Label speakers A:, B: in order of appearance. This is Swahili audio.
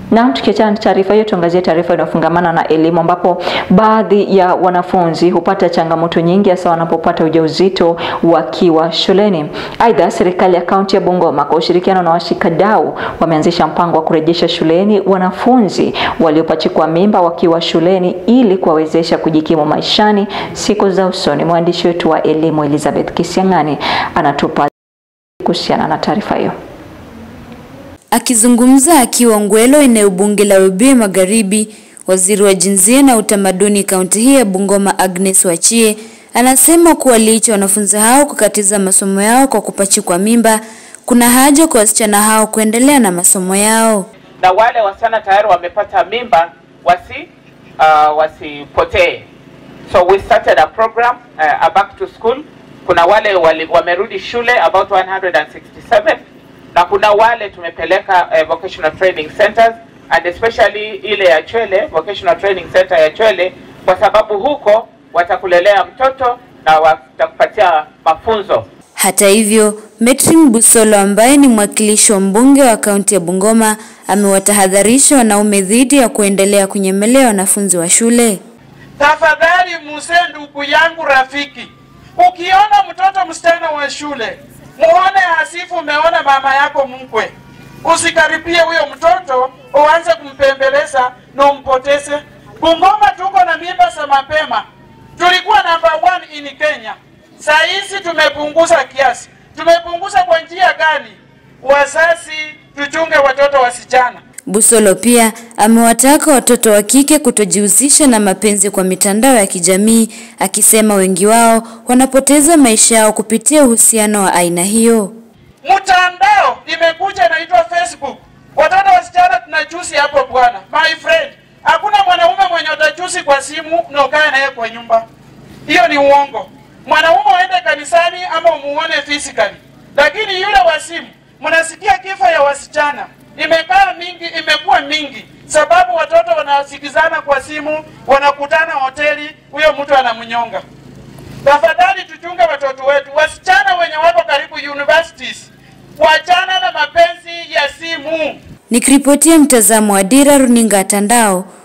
A: Na tukiachana na taarifa hiyo, tuangazie taarifa inayofungamana na elimu, ambapo baadhi ya wanafunzi hupata changamoto nyingi hasa wanapopata ujauzito wakiwa shuleni. Aidha, serikali ya kaunti ya Bungoma kwa ushirikiano na washikadau wameanzisha mpango wa kurejesha shuleni wanafunzi waliopachikwa mimba wakiwa shuleni ili kuwawezesha kujikimu maishani siku za usoni. Mwandishi wetu wa elimu Elizabeth Kisiang'ani anatupa kuhusiana na taarifa hiyo.
B: Akizungumza akiwa Ngwelo, eneo bunge la Webuye Magharibi, waziri wa jinsia na utamaduni kaunti hii ya Bungoma Agnes Wachie anasema kuwa licha wanafunzi hao kukatiza masomo yao kwa kupachikwa mimba, kuna haja kwa wasichana hao kuendelea na masomo yao.
C: na wale wasichana tayari wamepata mimba wasi uh, wasipotee. So we started a program uh, a back to school. Kuna wale wali, wamerudi shule about 167 na kuna wale tumepeleka uh, vocational training centers and especially ile ya Chwele vocational training center ya Chwele, kwa sababu huko watakulelea mtoto na watakupatia mafunzo.
B: Hata hivyo, Metrin Busolo ambaye ni mwakilishi wa mbunge wa kaunti ya Bungoma amewatahadharisha wanaume dhidi ya kuendelea kunyemelea wanafunzi wa shule.
D: Tafadhali muse ndugu yangu rafiki, ukiona mtoto msichana wa shule muone hasifu umeona mama yako mkwe, usikaribie huyo mtoto uanze kumpembeleza na umpoteze. Bungoma tuko na mimba za mapema, tulikuwa number one in Kenya. Saa hizi tumepunguza kiasi. Tumepunguza kwa njia gani? Wazazi tuchunge watoto wasichana.
B: Busolo pia amewataka watoto wa kike kutojihusisha na mapenzi kwa mitandao ya kijamii, akisema wengi wao wanapoteza maisha yao kupitia uhusiano wa aina hiyo.
D: Mtandao imekuja inaitwa Facebook. Watoto wasichana tunachusi hapo bwana. My friend, hakuna mwanaume mwenye utachusi kwa simu na ukae naye kwa nyumba. Hiyo ni uongo. Mwanaume uende kanisani ama umuone physically, lakini yule wa simu, mnasikia kifo ya wasichana imekaa mingi, imekuwa mingi sababu watoto wanasikizana kwa simu, wanakutana hoteli, huyo mtu anamnyonga. Tafadhali tuchunge watoto wetu, wasichana wenye wako karibu universities, wachana na mapenzi ya simu.
B: Nikiripotia mtazamo wa Dira Runinga Tandao,